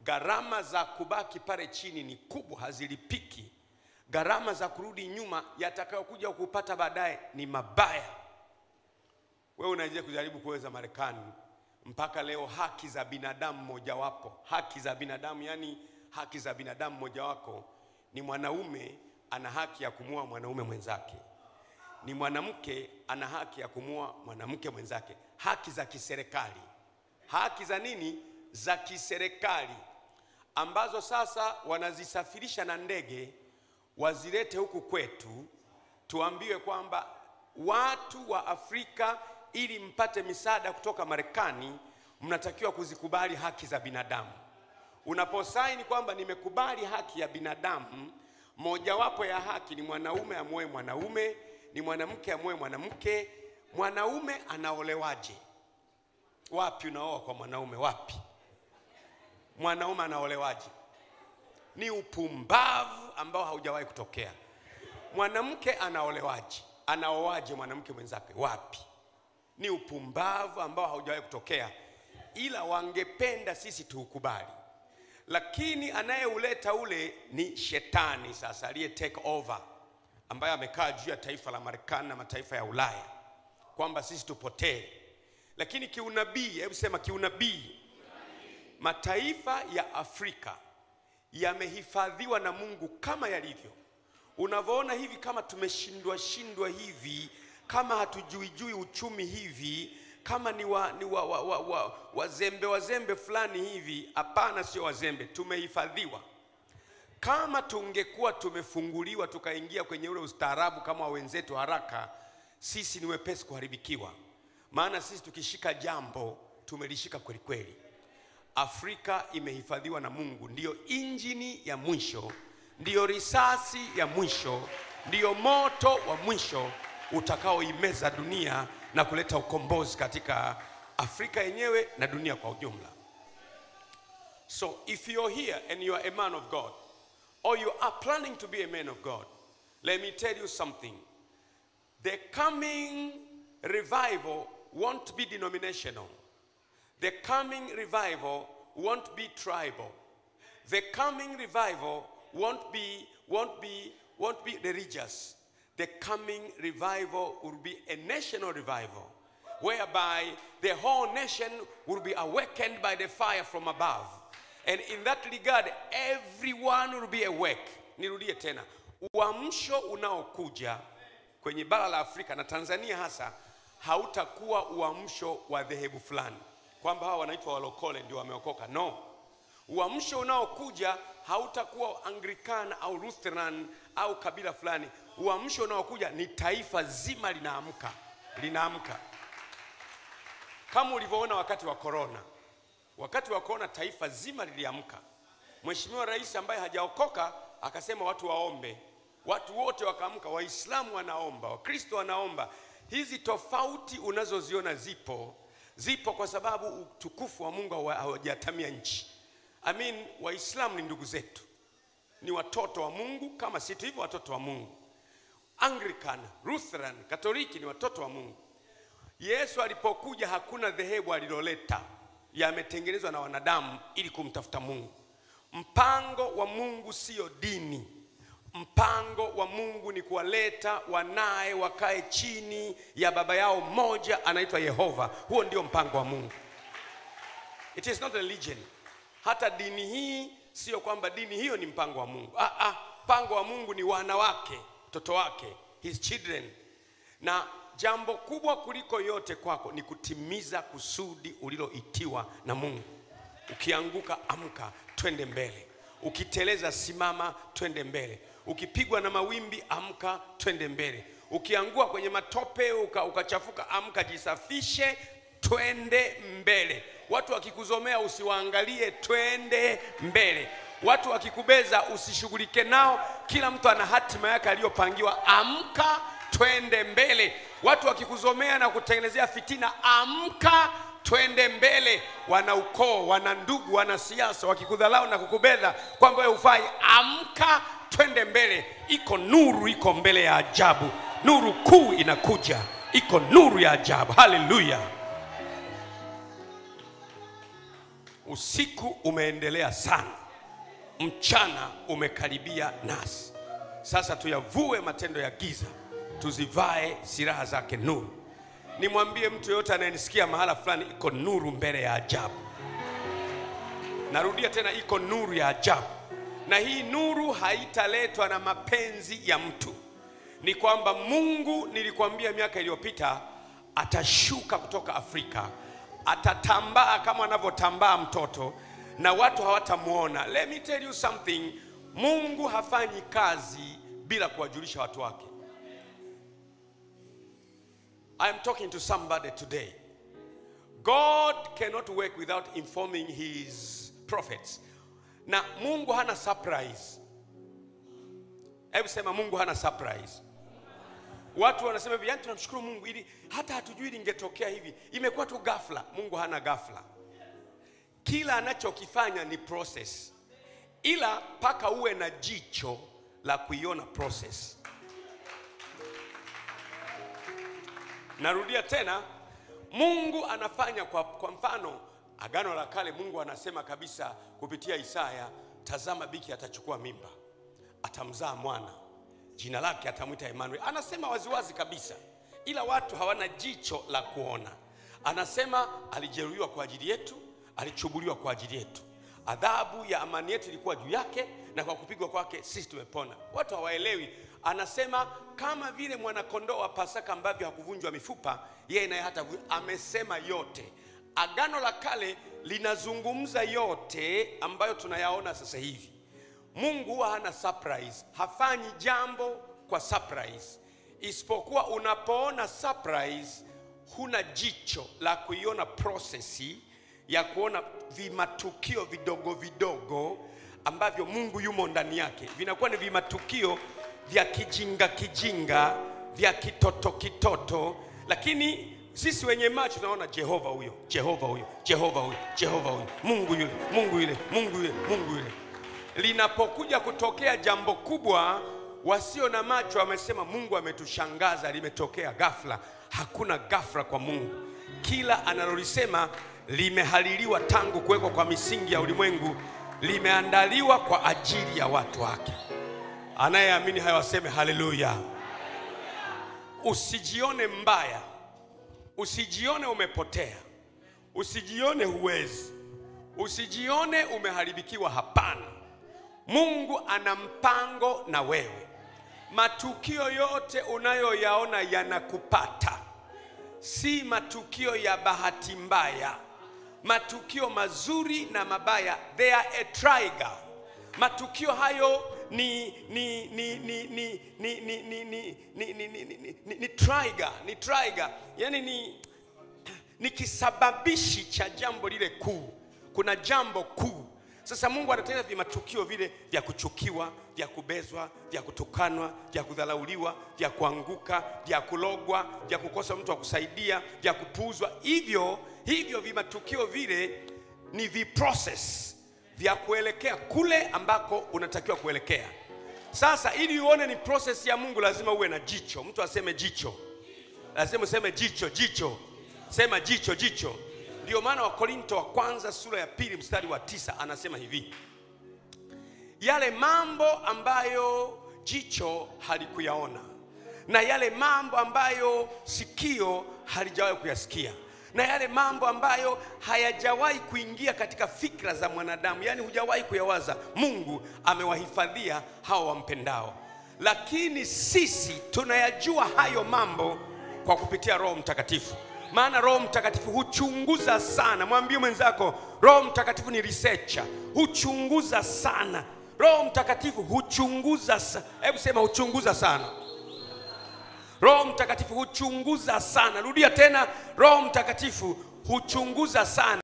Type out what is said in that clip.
gharama za kubaki pale chini ni kubwa, hazilipiki. Gharama za kurudi nyuma yatakayokuja kupata baadaye ni mabaya. Wewe unaje kujaribu kuweza Marekani mpaka leo, haki za binadamu mojawapo, haki za binadamu, yani haki za binadamu mojawapo ni mwanaume ana haki ya kumua mwanaume mwenzake, ni mwanamke ana haki ya kumua mwanamke mwenzake. Haki za kiserikali, haki za nini? Za kiserikali ambazo sasa wanazisafirisha na ndege wazilete huku kwetu, tuambiwe kwamba watu wa Afrika ili mpate misaada kutoka Marekani mnatakiwa kuzikubali haki za binadamu. Unaposaini kwamba nimekubali haki ya binadamu, mojawapo ya haki ni mwanaume amoe mwanaume, ni mwanamke amoe mwanamke. Mwanaume anaolewaje? Wapi unaoa kwa mwanaume? Wapi mwanaume anaolewaje? Ni upumbavu ambao haujawahi kutokea. Mwanamke anaolewaje? Anaoaje mwanamke mwenzake? Wapi? Ni upumbavu ambao haujawahi kutokea, ila wangependa sisi tuukubali, lakini anayeuleta ule ni shetani sasa, aliye take over, ambaye amekaa juu ya taifa la Marekani na mataifa ya Ulaya, kwamba sisi tupotee. Lakini kiunabii, hebu sema kiunabii, mataifa ya Afrika yamehifadhiwa na Mungu kama yalivyo. Unavyoona hivi, kama tumeshindwa shindwa hivi, kama hatujuijui uchumi hivi, kama ni wa, ni wa, wa, wa, wa, wazembe wazembe fulani hivi. Hapana, sio wazembe, tumehifadhiwa. Kama tungekuwa tumefunguliwa tukaingia kwenye ule ustaarabu kama wa wenzetu haraka, sisi ni wepesi kuharibikiwa, maana sisi tukishika jambo tumelishika kweli kweli. Afrika imehifadhiwa na Mungu, ndiyo injini ya mwisho, ndiyo risasi ya mwisho, ndiyo moto wa mwisho utakaoimeza dunia na kuleta ukombozi katika Afrika yenyewe na dunia kwa ujumla. So if you're here and you are a man of God or you are planning to be a man of God, let me tell you something. The coming revival won't be denominational. The coming revival won't be tribal. The coming revival won't be, won't be, won't be religious. The coming revival will be a national revival, whereby the whole nation will be awakened by the fire from above. And in that regard, everyone will be awake. Nirudie tena, uamsho unaokuja kwenye bara la Afrika na Tanzania hasa hautakuwa uamsho wa dhehebu fulani kwamba hawa wanaitwa walokole ndio wameokoka. No, uamsho unaokuja hautakuwa Anglican au Lutheran au kabila fulani. Uamsho unaokuja ni taifa zima linaamka, linaamka kama ulivyoona wakati wa korona. Wakati wa korona taifa zima liliamka. Mheshimiwa Rais ambaye hajaokoka akasema watu waombe, watu wote wakaamka. Waislamu wanaomba, Wakristo wanaomba. Hizi tofauti unazoziona zipo zipo kwa sababu utukufu wa Mungu haujatamia nchi. I mean, Waislamu ni ndugu zetu, ni watoto wa Mungu kama sisi hivyo watoto wa Mungu. Anglican, Lutheran, Katoliki ni watoto wa Mungu. Yesu alipokuja hakuna dhehebu aliloleta, yametengenezwa na wanadamu ili kumtafuta Mungu. Mpango wa Mungu sio dini. Mpango wa Mungu ni kuwaleta wanaye wakae chini ya baba yao mmoja anaitwa Yehova. Huo ndio mpango wa Mungu. It is not a religion. Hata dini hii sio kwamba dini hiyo ni mpango wa Mungu. Ah, ah, mpango wa Mungu ni wana wake, mtoto wake, his children. Na jambo kubwa kuliko yote kwako ni kutimiza kusudi uliloitiwa na Mungu. Ukianguka, amka, twende mbele. Ukiteleza, simama, twende mbele. Ukipigwa na mawimbi, amka, twende mbele. Ukiangua kwenye matope uka, ukachafuka, amka, jisafishe, twende mbele. Watu wakikuzomea usiwaangalie, twende mbele. Watu wakikubeza usishughulike nao, kila mtu ana hatima yake aliyopangiwa. Amka, twende mbele. Watu wakikuzomea na kutengenezea fitina, amka twende mbele. Wana ukoo, wana ndugu, wana siasa wakikudhalau na kukubedha kwamba wewe hufai, amka, twende mbele. Iko nuru, iko mbele ya ajabu, nuru kuu inakuja, iko nuru ya ajabu. Haleluya! Usiku umeendelea sana, mchana umekaribia nasi. Sasa tuyavue matendo ya giza, tuzivae silaha zake nuru. Nimwambie mtu yoyote anayenisikia mahala fulani, iko nuru mbele ya ajabu. Narudia tena, iko nuru ya ajabu, na hii nuru haitaletwa na mapenzi ya mtu. Ni kwamba Mungu, nilikwambia miaka iliyopita, atashuka kutoka Afrika, atatambaa kama anavyotambaa mtoto na watu hawatamwona. Let me tell you something, Mungu hafanyi kazi bila kuwajulisha watu wake. I am talking to somebody today. God cannot work without informing his prophets. Na Mungu hana surprise. Hebu sema Mungu hana surprise. Watu wanasema hivi, yani tunamshukuru Mungu ili hata hatujui lingetokea hivi, imekuwa tu ghafla. Mungu hana ghafla. Kila anachokifanya ni process, ila mpaka uwe na jicho la kuiona process. Narudia tena, Mungu anafanya kwa, kwa mfano Agano la Kale, Mungu anasema kabisa kupitia Isaya, tazama biki atachukua mimba, atamzaa mwana, jina lake atamwita Emmanuel. Anasema waziwazi kabisa, ila watu hawana jicho la kuona. Anasema alijeruhiwa kwa ajili yetu, alichubuliwa kwa ajili yetu, adhabu ya amani yetu ilikuwa juu yake, na kwa kupigwa kwake sisi tumepona. Watu hawaelewi. Anasema kama vile mwanakondoo wa Pasaka ambavyo hakuvunjwa mifupa, yeye naye hata amesema yote. Agano la Kale linazungumza yote ambayo tunayaona sasa hivi. Mungu huwa hana surprise, hafanyi jambo kwa surprise, isipokuwa unapoona surprise, huna jicho la kuiona prosesi ya kuona vimatukio vidogo vidogo ambavyo Mungu yumo ndani yake, vinakuwa ni vimatukio vya kijinga kijinga, vya kitoto kitoto, lakini sisi wenye macho tunaona Jehova huyo, Jehova huyo, Jehova huyo, Jehova huyo, Mungu yule, Mungu yule, Mungu yule, Mungu yule. Linapokuja kutokea jambo kubwa, wasio na macho wamesema Mungu ametushangaza, limetokea ghafla. Hakuna ghafla kwa Mungu. Kila analolisema limehaliliwa tangu kuwekwa kwa misingi ya ulimwengu, limeandaliwa kwa ajili ya watu wake. Anayeamini hayo aseme haleluya. Usijione mbaya, usijione umepotea, usijione huwezi, usijione umeharibikiwa. Hapana, Mungu ana mpango na wewe. Matukio yote unayoyaona yanakupata, si matukio ya bahati mbaya. Matukio mazuri na mabaya, they are a trigger. Matukio hayo ni ni ni ni ni ni ni ni ni ni ni ni ni ni ni trigger, ni trigger. Yani ni ni kisababishi cha jambo lile kuu. Kuna jambo kuu. Sasa Mungu anatengeneza vimatukio vile vya kuchukiwa, vya kubezwa, vya kutukanwa, vya kudhalauliwa, vya kuanguka, vya kulogwa, vya kukosa mtu wa kusaidia, vya kupuuzwa. Hivyo hivyo vimatukio vile ni viprocess vya kuelekea kule ambako unatakiwa kuelekea. Sasa ili uone ni process ya Mungu, lazima uwe na jicho. Mtu aseme jicho, lazima useme jicho, jicho, sema jicho, jicho. Ndio maana Wakorinto wa kwanza sura ya pili mstari wa tisa anasema hivi, yale mambo ambayo jicho halikuyaona na yale mambo ambayo sikio halijawahi kuyasikia na yale mambo ambayo hayajawahi kuingia katika fikra za mwanadamu, yaani hujawahi kuyawaza, Mungu amewahifadhia hao wampendao. Lakini sisi tunayajua hayo mambo kwa kupitia Roho Mtakatifu, maana Roho Mtakatifu huchunguza sana. Mwambie mwenzako, Roho Mtakatifu ni researcher, huchunguza sana. Roho Mtakatifu huchunguza sana. Hebu sema huchunguza sana. Roho Mtakatifu huchunguza sana. Rudia tena, Roho Mtakatifu huchunguza sana.